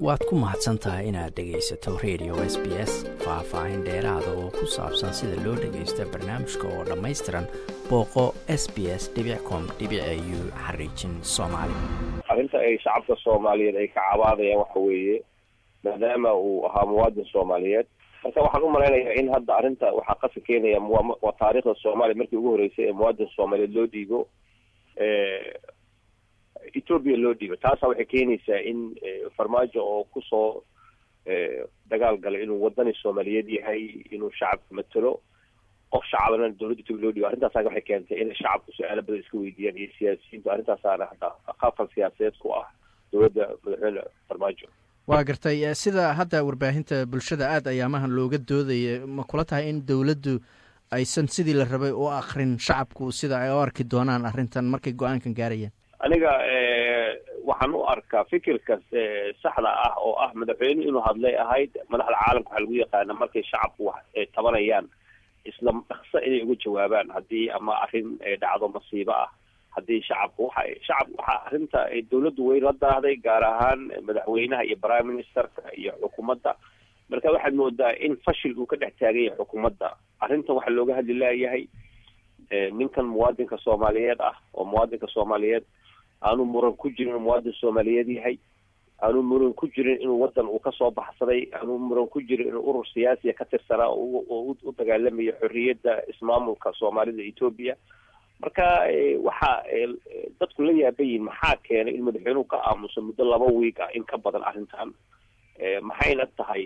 waad ku mahadsan tahay inaad dhegaysato radio s b s faah-faahin dheeraada oo ku saabsan sida loo dhagaysta barnaamijka oo dhammaystiran booqo s b s com u xariijin soomaali arrinta ay shacabka soomaaliyeed ay ka cabaadayaan waxa weeye maadaama uu ahaa muwaadin soomaaliyeed marka waxaan u malaynayaa in hadda arrinta waxaa qasi keenaya waa taariikhda soomaaliya markii ugu horreysay ee muwaadin soomaaliyeed loo dhiibo ethoobia loo dhiibo taasa waxay keenaysaa in farmaajo oo kusoo dagaal galay inuu wadani soomaaliyeed yahay inuu shacabka matelo qof shacabana dowladda ethoobia loo dhiibo arrintaasa waxay keentay inay shacabku su-aalo badan iska weydiiyaan iyo siyaasiyiintu arrintaasaana hadda khafal siyaasadeed ku ah dowladda madaxweyne farmaajo waa gartay sida hadda warbaahinta bulshada aada ayaamahan looga doodaya ma kula tahay in dowladdu aysan sidii la rabay u akrin shacabku sida ay u arki doonaan arrintan markay go-aankan gaarayaan aniga waxaan u arkaa fikirka saxda ah oo ah madaxweyne inuu hadlay ahayd madaxda caalamka waxaa lagu yaqaana markay shacabku wax tabanayaan isla dhaqso inay uga jawaabaan haddii ama arrin dhacdo masiibo ah haddii shacabku waxa shacab waxa arrinta dowladdu way la daahday gaar ahaan madaxweynaha iyo prime ministerka iyo xukuumadda marka waxaad moodaa in fashil uu ka dhex taagan yahay xukuumadda arrintan waxaa looga hadli laayahay ninkan muwaadinka soomaaliyeed ah oo muwaadinka soomaaliyeed aanu muran ku jirin inuu muwaadin soomaaliyeed yahay aanu muran ku jirin inuu wadan uu kasoo baxsaday aanu muran ku jirin inuu urur siyaasiya ka tirsanaa oo u dagaalamayo xorriyadda ismaamulka soomaalida etoobiya marka waxa dadku la yaaban yihin maxaa keenay in madaxweynuhu ka aamuso muddo laba wiig ah in ka badan arrintan maxayna tahay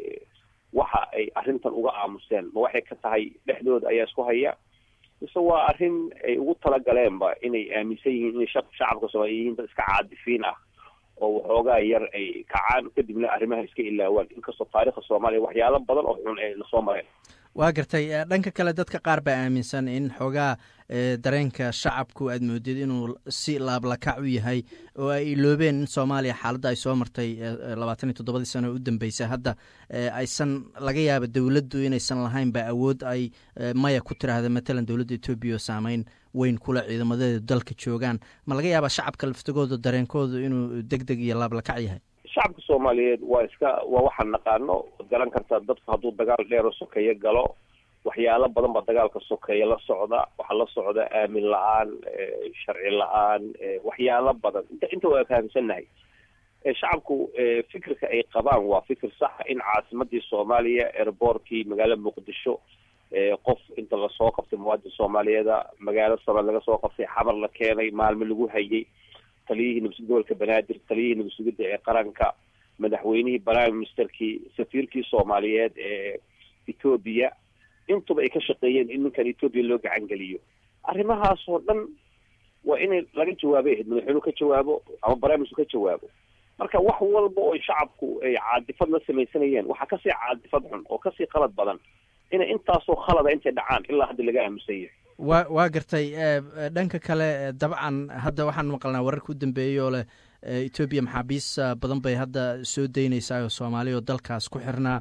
waxa ay arrintan uga aamuseen ma waxay ka tahay dhexdooda ayaa isku haya mise waa arrin ay ugu talagaleenba inay aaminsan yihiin inay shacabka soomaaliya yihiin dad iska caadifiin ah oo waxoogaa yar ay kacaan kadibna arrimaha iska ilaawaan inkastoo taarikhda soomaaliya waxyaalo badan oo xun ay lasoo mareen waa gartay dhanka kale dadka qaar baa aaminsan in xoogaa dareenka shacabku aad moodid inuu si laablakac u yahay oo ay iloobeen in soomaaliya xaaladda ay soo martay labaatan iyo toddobadii sano oo u dambeysay hadda aysan laga yaaba dowladdu inaysan lahayn ba awood ay maya ku tiraahda matalan dowladda etoobiya oo saameyn weyn kule ciidamadeeda dalka joogaan ma laga yaaba shacabka laftigooda dareenkooda inuu deg deg iyo laablakac yahay shacabka soomaaliyeed waa iska waa waxaan naqaano waad garan kartaa dadku hadduu dagaal dheero sokeeyo galo waxyaalo badan baa dagaalka sokeeya la socda waxaa la socda aamin la-aan sharci la-aan waxyaalo badan inta inta waa fahamsannahay shacabku fikirka ay qabaan waa fikir saxa in caasimadii soomaaliya airboortkii magaalada muqdisho qof inta lasoo qabtay muwaadin soomaaliyeeda magaalo soomaali laga soo qabtay xamar la keenay maalmo lagu hayay taliyihii nabsud gobolka banaadir taliyihii nabadsugidda ee qaranka madaxweynihii prime ministerkii safiirkii soomaaliyeed ee etoobiya intuba ay ka shaqeeyeen in ninkan etoobiya loo gacan geliyo arrimahaasoo dhan waa inay laga jawaabay ahayd madaxweynuhu ka jawaabo ama prime minister ka jawaabo marka wax walba oo shacabku ay caadifad la samaysanayeen waxaa kasii caadifad xun oo kasii qalad badan inay intaasoo khalada intay dhacaan ilaa hadda laga aaminsan yahay wa waa gartay dhanka kale dabcan hadda waxaan maqalnaa wararka u dambeeyey oo leh etoobiya maxaabiis badan bay hadda soo daynaysaa oo soomaaliya oo dalkaas ku xirnaa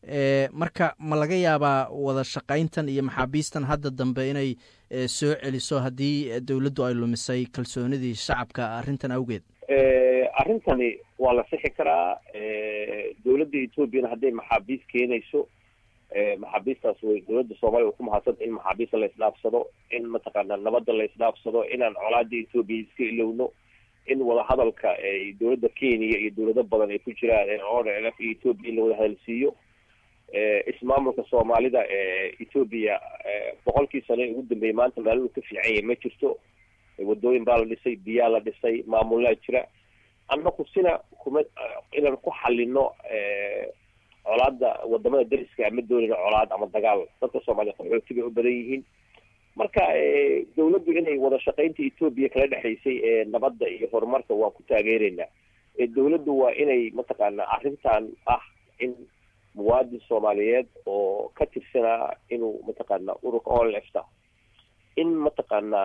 marka ma laga yaabaa wada shaqayntan iyo maxaabiistan hadda dambe inay soo celiso haddii dowladdu ay lumisay kalsoonidii shacabka arrintan awgeed arrintani waa la sixi karaa dowladda etoobiyana hadday maxaabiis keenayso maxaabiistaas way dowladda soomaaliya way ku mahadsanta in maxaabiista la isdhaafsado in mataqaana nabadda la isdhaafsado inaan colaada etoobiya iska ilowno in wadahadalka dowladda kenya iyo dowlado badan ay ku jiraan o l f iyo etoobiya in la wada hadalsiiyo ismaamulka soomaalida etoobiya boqolkii sano ee ugu dambeeyay maanta maaladu ka fiican yahay ma jirto wadooyin baa la dhisay biyaa la dhisay maamulaa jira annaku sina kuma inaan ku xalino colaada wadamada dariska ama doonina colaad ama dagaal dadka soomaaliya qaxooti bay u badan yihiin marka dowladdu inay wada shaqaynta etoobiya kala dhexaysay ee nabadda iyo horumarka waan ku taageeraynaa dowladdu waa inay mataqaana arrintan ah in muwaadin soomaaliyeed oo ka tirsanaa inuu mataqaana ururka onlefta in mataqaana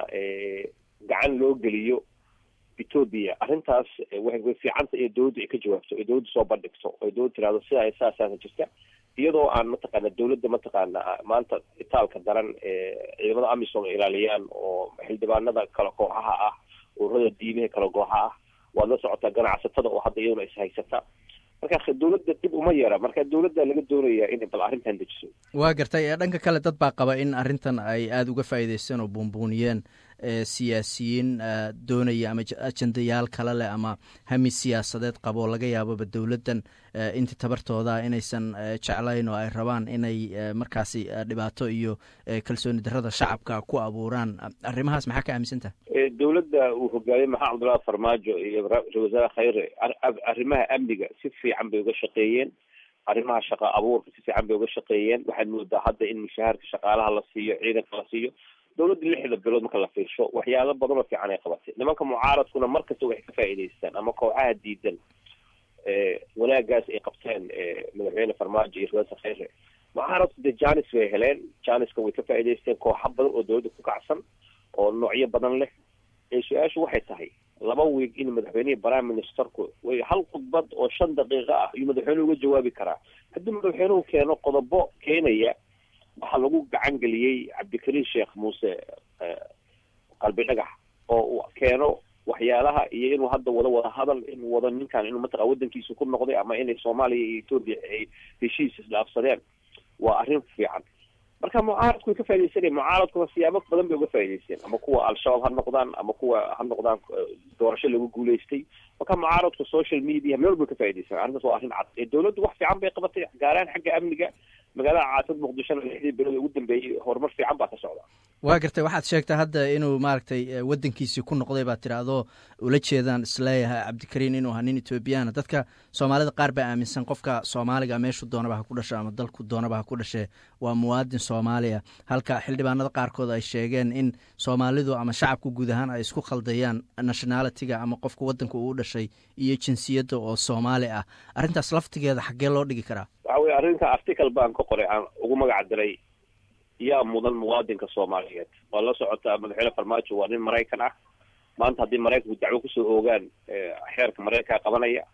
gacan loo geliyo etoobiya arrintaas way fiicanta in dowladdu ay ka jawaabto ay dowladdu soo bandhigto ay dowladdu tirahdo sidaa saasaasa jirta iyadoo aan mataqaana dowladda mataqaana maanta itaalka daran ciidamada amisom ay ilaaliyaan oo xildhibaanada kala kooxaha ah ururada diimaha kala kooxa ah waad la socotaa ganacsatada oo hadda iyaduna is haysata marka dowladda dib uma yara marka dowladda laga doonayaa inay bal arrintan dejiso waa gartay dhanka kale dad baa qaba in arrintan ay aada uga faa'iideysteen oo buunbuuniyeen siyaasiyiin doonaya ama ajendayaal kale leh ama hami siyaasadeed qabo laga yaababa dowladdan intii tabartooda inaysan jeclayn oo ay rabaan inay markaasi dhibaato iyo kalsooni darrada shacabka ku abuuraan arrimahaas maxaa ka aaminsantaha dowladda uu hogaamiyey maxamed cabdullahi farmaajo iyo ra-isul wasaare khayre arrimaha amniga si fiican bay uga shaqeeyeen arrimaha shaqa abuurka si fiican bay uga shaqeeyeen waxaad moodaa hadda in mushaharka shaqaalaha la siiyo ciidanka la siiyo dowladda lixda bilood marka la fiirsho waxyaalo badan oo fiican ay qabatay nimanka mucaaradkuna markasta waxay ka faa'iidaystaan ama kooxaha diidan wanaagaas ay qabteen madaxweyne farmaajo iyo ra-isul khayre mucaaradku dee janis bay heleen janiska way ka faa'iidaysteen kooxa badan oo dowladda ku kacsan oo noocyo badan leh su-aashu waxay tahay laba wiig in madaxweynihii prime ministerku way hal khudbad oo shan daqiiqo ah ayuu madaxweynuhu uga jawaabi karaa haddii madaxweynuhu keeno qodobo keenaya waxaa lagu gacan geliyey cabdikariin sheekh muuse qalbi dhagax oo uu keeno waxyaalaha iyo inuu hadda wado wada hadal inuu wado ninkan inuu mataqa waddankiisa ku noqday ama inay soomaaliya iyo etoobiya ay heshiis isdhaafsadeen waa arrin fiican marka mucaaradku way ka faaidaysanaya mucaaradkuna siyaabo badan bay uga faa'idaysteen ama kuwa al-shabaab ha noqdaan ama kuwa ha noqdaan doorasho lagu guulaystay marka mucaaradku social media meel bay ka faaidaysan arrintaas waa arrin cad dowladdu wax fiican bay qabatay gaaraan xagga amniga magaalada caasimad muqdishona lixdii bilood ugu dambeeyey horumar fiican baa ka socda waa gartay waxaad sheegtay hadda inuu maaragtay waddankiisii ku noqday baa tiri adoo ula jeedaan isleeyahay cabdikariin inuu ahaa nin ethoobiyaana dadka soomaalida qaar baa aaminsan qofka soomaaliga meeshuu doonaba ha ku dhasho ama dalku doonaba ha ku dhashee waa muwaadin soomaaliya halka xildhibaanada qaarkood ay sheegeen in soomaalidu ama shacabku guud ahaan ay isku khaldayaan nationalitiga ama qofka waddanka uu dhashay iyo jinsiyadda oo soomaali ah arrintaas laftigeeda xaggee loo dhigi karaa waxa weye arrinta article baan ka qoray aan ugu magac diray yaa mudan muwaadinka soomaaliyeed waa la socotaa madaxweyne farmaajo waa nin maraykan ah maanta haddii maraykanku dacwo kusoo oogaan xeerka maraykanka qabanaya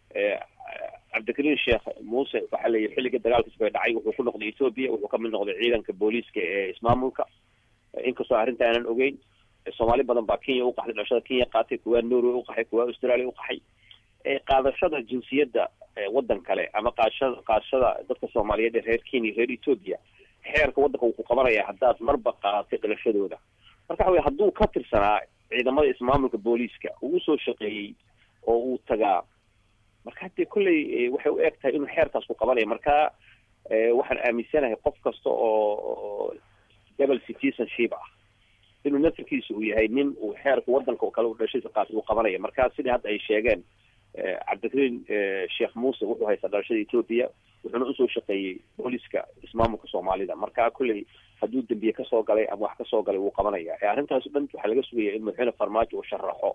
cabdikariin sheekh muuse waxaa leeyahy xilligii dagaalkiis bay dhacay wuxuu ku noqday ethoobia wuxuu kamid noqday ciidanka booliiska ee ismaamulka inkastoo arrinta aanan ogeyn soomaali badan baa kenya uqaxday dhalashada kenya qaatay kuwaa norway uqaxay kuwaa australia uqaxay qaadashada jinsiyadda waddan kale ama qaadashada qaadashada dadka soomaaliyeed ee reer kenya reer ethoobia xeerka waddanka wuu ku qabanaya haddaad marba qaadatay dhalashadooda marka waxa wey hadduu ka tirsanaa ciidamada ismaamulka booliiska uu usoo shaqeeyey oo uu tagaa marka haddee kolley waxay u eg tahay inuu xeerkaas ku qabanaya marka waxaan aaminsanahay qof kasta oo double citizenship ah inuu nafirkiisa uu yahay nin uu xeerka waddanka kale u dhashadiisa qaatay uu qabanaya marka sidii hadda ay sheegeen cabdikariin sheekh muuse wuxuu haystaa dhalashada ethoobia wuxuuna usoo shaqeeyey booliiska ismaamulka soomaalida marka kolley hadduu dembiye kasoo galay ama wax kasoo galay wuu qabanaya arrintaas o dhan waxaa laga sugaya in madaxweyne farmaajo uu sharaxo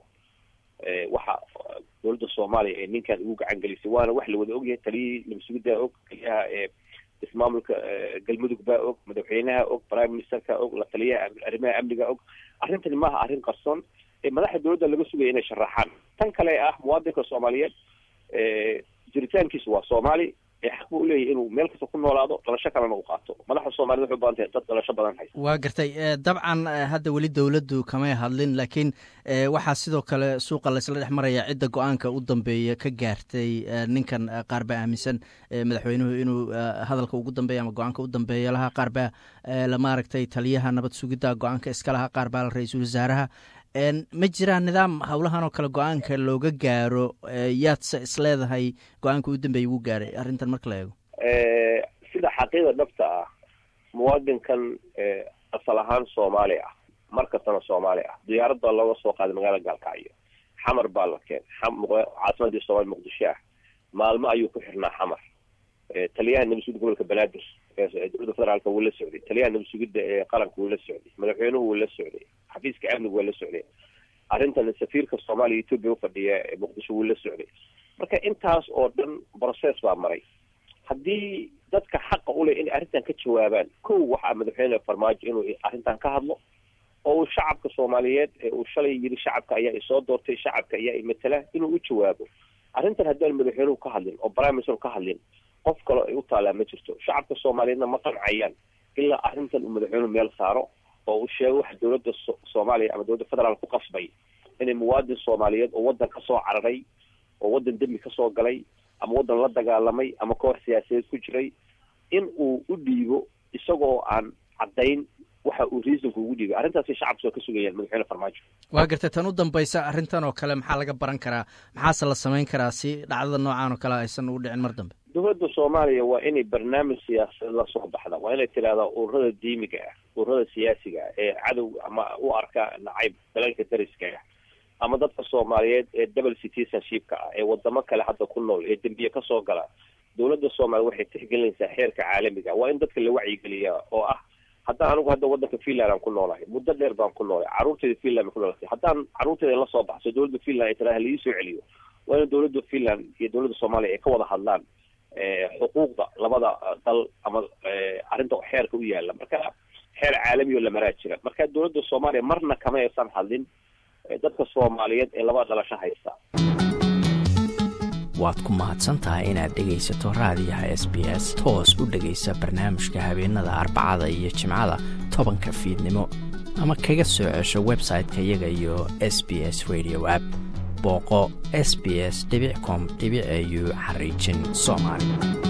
waxa dowladda soomaaliya ee ninkan ugu gacan gelisay waana wax la wada ogyahay taliyihii nabadsugidaa og taliyaha ee ismaamulka galmudug baa og madaxweynaha og prime ministerka og la taliyaha arrimaha amniga og arrintani maaha arrin qarsoon madaxda dowladda laga sugaya inay sharaxaan tan kale ah muwaadinka soomaaliyeed jiritaankiisu waa soomaali xaq buu uleeyahy inuu meel kasta ku noolaado dhalasho kalena u qaato madaxda soomaaliyed waxay u badan tahay dad dhalasho badan haysta waa gartay dabcan hadda weli dowladdu kamay hadlin laakiin waxaa sidoo kale suuqa laysla dhex maraya cidda go-aanka u dambeeya ka gaartay ninkan qaar baa aaminsan madaxweynuhu inuu hadalka ugu dambeeya ama go-aanka u dambeeya lahaa qaar baa maaragtay taliyaha nabad sugidda go-aanka iska lahaa qaar baa ra-iisul wasaaraha ma jiraan nidaam howlahan oo kale go-aanka looga gaaro yaadse isleedahay go-aanka u dambeeya wuu gaaray arrintan marka la eego sida xaqiiqda dhabta ah muwaadinkan asal ahaan soomaali ah mar kastana soomaali ah diyaarad baa looga soo qaaday magaalada gaalkacyo xamar baa la keen caasimadii soomaali muqdisho ah maalmo ayuu ku xirnaa xamar taliyaha nabad-sugidda gobolka banaadir dowladda federaalka wuu la socday taliyaha nabad-sugidda ee qaranka wuu la socday madaxweynuhu wuu la socday xafiiska amniga waa la socday arrintan safiirka soomaaliya etoobiya ufadhiya ee muqdisho wuu la socday marka intaas oo dhan process baa maray haddii dadka xaqa uleh inay arrintan ka jawaabaan kow waxaa madaxweyne farmaajo inuu arrintan ka hadlo oo uu shacabka soomaaliyeed ee uu shalay yiri shacabka ayaa isoo doortay shacabka ayaa imatala inuu u jawaabo arrintan haddaan madaxweynuhu ka hadlin oo prime minister ka hadlin qof kaloo ay u taalaa ma jirto shacabka soomaaliyeedna ma qancayaan ilaa arrintan uu madaxweynuhu meel saaro oo uu sheego waxa dowladda soomaaliya ama dowladda federaal ku qasbay inay muwaadin soomaaliyeed oo waddan kasoo cararay oo waddan dembi kasoo galay ama waddan la dagaalamay ama koox siyaasadeed ku jiray in uu u dhiibo isagoo aan caddayn waxa uu reasonku ugu dhiibay arrintaasi shacabku waa ka sugayaan madaxweyne farmaajo waa gartay tan u dambaysa arrintan oo kale maxaa laga baran karaa maxaase la samayn karaa si dhacdada noocan oo kale aysan ugu dhicin mar dambe dowladda soomaaliya waa inay barnaamij siyaasadeed la soo baxda waa inay tidhahdaa ururada diimiga ah ururada siyaasiga ah ee cadow ama u arka nacayb dalalka dariska ah ama dadka soomaaliyeed ee double citizenshipka ah ee wadamo kale hadda ku nool ee dembiye kasoo gala dowladda soomaaliya waxay tixgelinaysaa xeerka caalamiga waa in dadka la wacyigeliyaa oo ah haddaan anigu hadda waddanka finland aan ku noolahay muddo dheer baan ku noolay carruurteyda finland bay ku noolatay haddaan carruurteyda la soo baxso dowladda finland ay tiraha laii soo celiyo waa in dowladda finland iyo dowladda soomaaliya ay ka wada hadlaan xuquuqda labada dal ama arrinta xeerka u yaala marka xeer caalami oo la maraa jira marka dowladda soomaaliya marna kama aysan hadlin dadka soomaaliyeed ee labada dhalasho haysta waad ku mahadsan tahay inaad dhegaysato raadiyaha s b s toos u dhegaysa barnaamijka habeenada arbacada iyo jimcada tobanka fiidnimo ama kaga soo cesho website-ka iyaga iyo s b s radio app booqo s b s com au xariijin soomaali